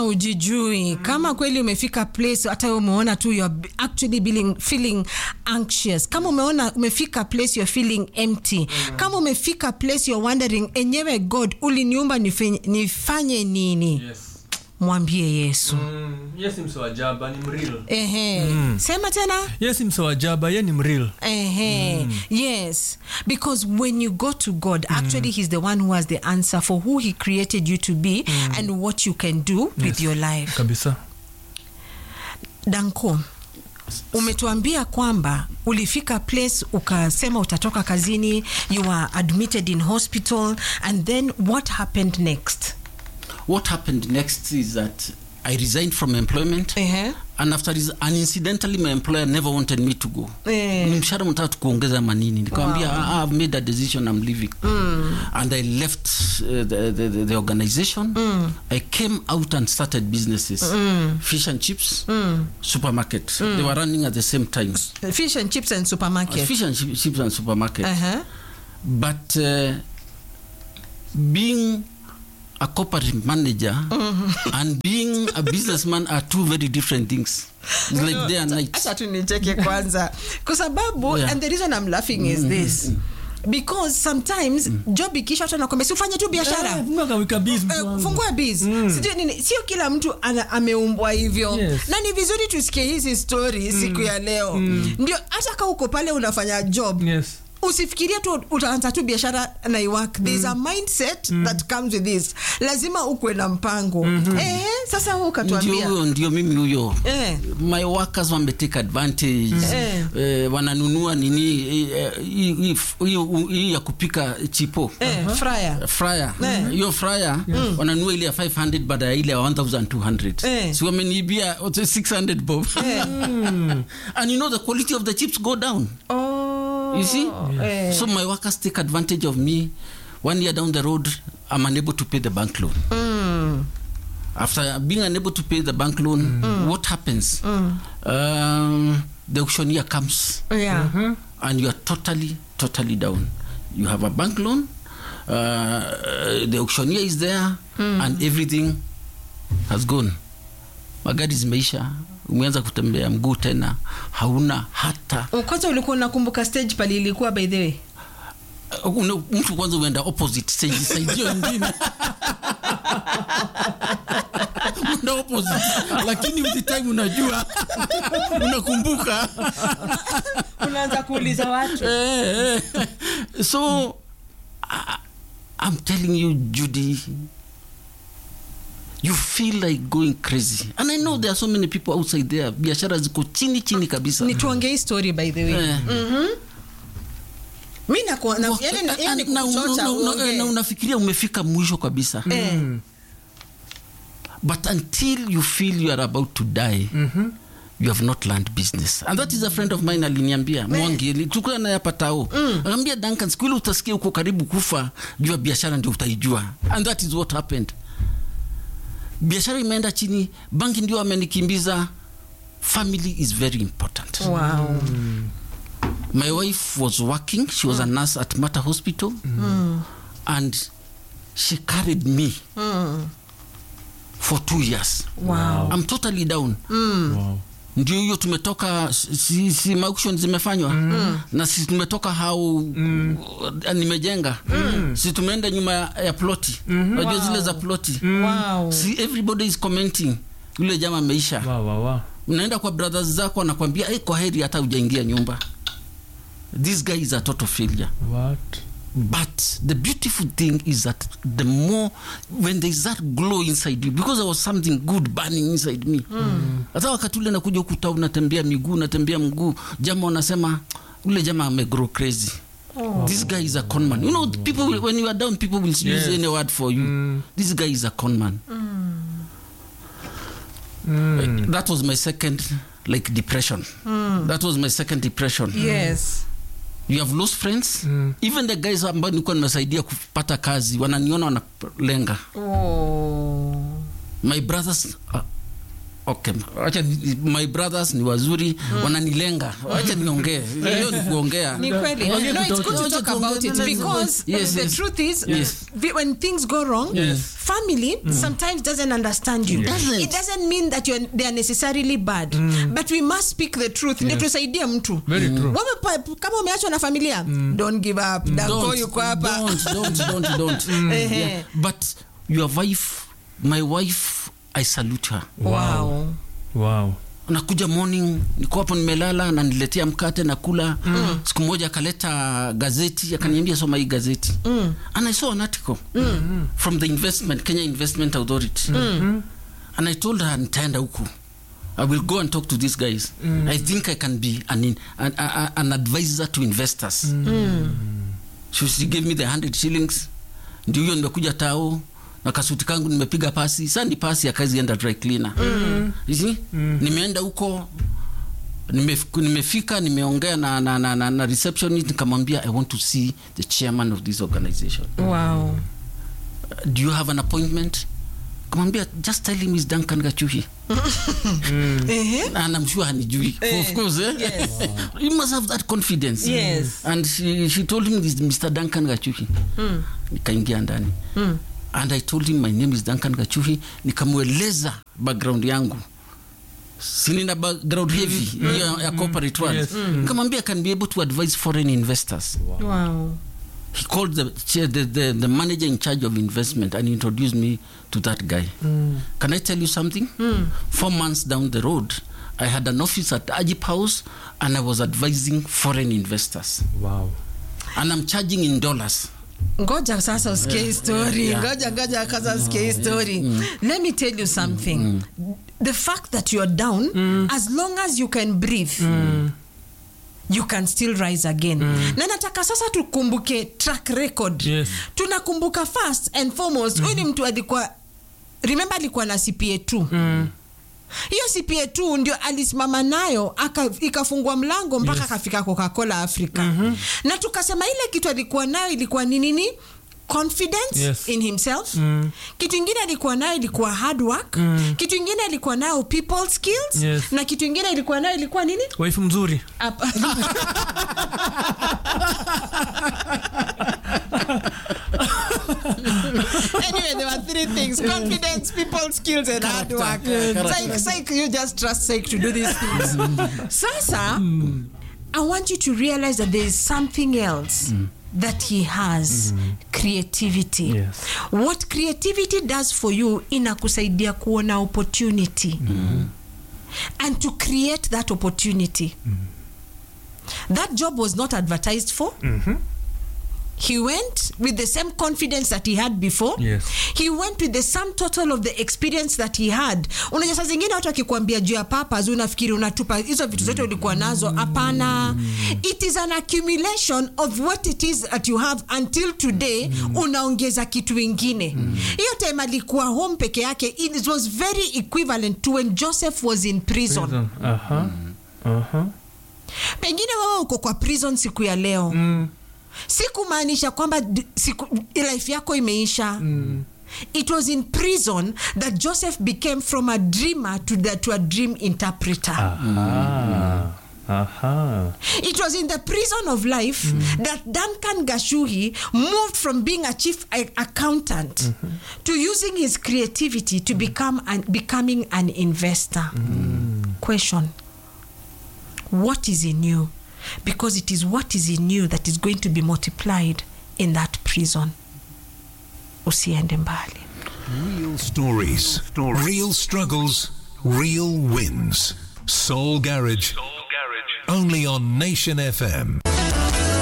kama ujijui kama kweli umefika place hata wewe umeona tu you're b- actually feeling, feeling anxious kama umeona umefika place you're feeling empty kama umefika place you're wondering enyewe god uliniumba nifanye, nifanye nini yes mwambie yesu mm, yes ni msewajaba ni mril ehe sema tena yes ni msewajaba ye ni mril Ehe. Yes. Because when you go to God, actually, He's the one who has the answer for who He created you to be and what you can do with your life. kabisa Danko, umetuambia kwamba ulifika place ukasema utatoka kazini, you were admitted in hospital, and then what happened next? What happened next is that I resigned from employment. Ehe. and after this, and incidentally my employer never wanted me to go Eh. ni mshahara mtatu kuongeza manini nikamwambia wow. i've made a decision i'm leaving and i left uh, the, the, the, the organization i came out and started businesses fish and chips supermarket they were running at the same time Fish and chips and supermarket. fish and chi- chips and supermarket Uh-huh. but uh, being a corporate manager and being a businessman are two very different things it's like day and night Acha tu nicheke kwanza kwa sababu Yeah. and the reason I'm laughing is this because sometimes job ikisha watu anakwambia si ufanye tu biashara Eh, fungua biz sijui nini sio kila mtu ana, ameumbwa hivyo Yes. na ni vizuri tusikie hizi story siku ya leo ndio hata ka uko pale unafanya job yes usifikirie tu utaanza tu biashara na iwork there's a mindset that comes with this lazima ukwe na mpango eh, sasa wewe ndio ukatuambia huyo ndio mimi huyo eh, my workers wametake advantage Eh. eh, wananunua nini eh, hii- hii- hii hii ya kupika chipo eh, fryer fryer Eh. hiyo fryer wananunua ile ya 500 baada ya ile ya 1200 Eh. si wameniibia 600 bob and you know the quality of the chips go down oh, you see eh. so my workers take advantage of me one year down the road i'm unable to pay the bank loan Mm. after being unable to pay the bank loan what happens um, the auctioneer comes yeah and you are totally totally down you have a bank loan uh, the auctioneer is there and everything has gone magari zimeisha umeanza kutembea mguu tena hauna hata kwanza ulikuwa unakumbuka stage pale ilikuwa by the way uh, una- mtu kwanza uenda opposite side side hiyo ingine uenda opposite lakini with the time unajua unakumbuka unaanza kuuliza watu Eh, eh. so I, i'm telling you judy you feel like going crazy and i know there are so many people outside there biashara ziko chini chini kabisa ni tuongee hii story by the way Eh. mi naku- na- Wak- yaani ni- yaani na- na- kukuchocha na- na- uongee. na unafikiria umefika mwisho kabisa Eh. but until you feel you are about to die you have not learned business and that is a friend of mine aliniambia mwangi tukua naye hapa tao akaambia duncan siku ile utasikia uko karibu kufa jua biashara ndio utaijua and that is what happened biashara imeenda chini banki ndio amenikimbiza family is very important wow my wife was working she was a nurse at mata hospital and she carried me for two years wow i'm totally down wow. ndio hiyo tumetoka si, si auction zimefanywa na si tumetoka hau nimejenga si tumeenda nyuma ya ploti unajua zile za ploti wow si everybody is commenting yule jama ameisha Wow, wow, wow. unaenda kwa brothers zako anakwambia hey, kwa heri hata ujaingia nyumba this guy is a total failure What? but the beautiful thing is that the more when there is that glow inside you because there was something good burning inside me hata wakati ule nakuja ukuta unatembea miguu unatembea mguu jama wanasema ule jama amegrow crazy this guy is a conman you know people will, when you are down people will use Yes. any word for you this guy is a conman Mm. that was my second like depression that was my second depression yes you have lost friends Mm. even the guys ambao nilikuwa nimesaidia kupata kazi wananiona wanalenga oh my brothers uh, okay wacha ni- my brothers ni wazuri wananilenga wacha niongee hiyo ni kuongea Ni kweli. Ongea No, it's tutoke. good to Ongea talk tuongee. about it No, no, no. because Yes, the yes. truth is, Yes. vi- when things go wrong, Yes. family sometimes doesn't understand you. Doesn't. It doesn't mean that you're, they are necessarily bad, but we must speak the truth. Ndio tusaidie mtu. Very true. Wewe pa- kama umeachwa na familia, don't give up. Danko Don't, yuko hapa. don't, don't, don't, don't. Ehe. Yeah. but your wife my wife i salute her Wow. wow nakuja morning niko hapo nimelala naniletea mkate na kula mm. siku moja akaleta gazeti akaniambia soma hii gazeti mm. and i saw an article mm. from the investment kenya investment authority mm. and i told her nitaenda huku i will go and talk to these guys mm. i think i can be an, in, an, an, an advisor to investors mm. so she gave me the 100 shillings ndio hiyo nimekuja tao na kasuti kangu nimepiga pasi saa ni pasi ya kazi enda dry cleaner mm. mm. nimeenda huko nimef- nimefika nimeongea na, na, na, na, na receptionist nikamwambia i want to see the chairman of this organization Wow. do you have an appointment kamwambia just tell him is duncan gachuhi Ehe. and i'm sure hanijui of course eh? Yes. you must have that confidence Yes. and she, she told him this is mr duncan gachuhi nikaingia ndani and i told him my name is duncan gachuhi nikamweleza background yangu sinina background heavy hiyo ya corporate world Yes. nikamwambia I can be able to advise foreign investors Wow. he called the, chair, the, the, the manager in charge of investment and introduced me to that guy can i tell you something four months down the road i had an office at ajip house and i was advising foreign investors wow and i'm charging in dollars ngoja sasa usikie hii story yeah. ngoja ngoja kwanza usikie hii story let me tell you something the fact that you're down as long as you can breathe you can still rise again na nataka sasa tukumbuke track record Yes. tunakumbuka first and foremost huyu ni mtu alikuwa remember alikuwa na cpa 2 hiyo cpa 2 ndio alisimama nayo aka, ikafungua mlango mpaka Yes. akafika coca-cola africa na tukasema ile kitu alikuwa nayo ilikuwa ni nini confidence Yes. in himself kitu ingine alikuwa nayo ilikuwa hard work kitu ingine alikuwa nayo people skills Yes. na kitu ingine ilikuwa nayo ilikuwa nini waifu mzuri Apa- anyway, there were three things confidence, people skills, and hard work. Psych, psych, you just trust psych to do these things. Sasa, I want you to realize that there is something else. That he has creativity. Yes. What creativity does for you inakusaidia kuona opportunity and to create that opportunity. That job was not advertised for. He went with the same confidence that he had before. Yes. He went with the sum total of the experience that he had. Unajua saa zingine watu wakikuambia juu ya papas unafikiri unatupa hizo vitu zote ulikuwa nazo. Hapana. It is an accumulation of what it is that you have until today unaongeza kitu ingine. Hiyo time alikuwa home peke yake it was very equivalent to when Joseph was in prison. Prison. Aha. Aha. pengine wewe uko kwa prison siku ya leo mm. si kumaanisha kwamba d- siku, life yako imeisha mm. it was in prison that joseph became from a dreamer to, the, to a dream interpreter Aha. Aha. It was in the prison of life that Duncan Gashuhi moved from being a chief a- accountant to using his creativity to become an, becoming an investor. Question What is in you? Because it is what is in you that is going to be multiplied in that prison. Usiende mbali. Real stories, real struggles, real wins. Soul Garage. Only on Nation FM.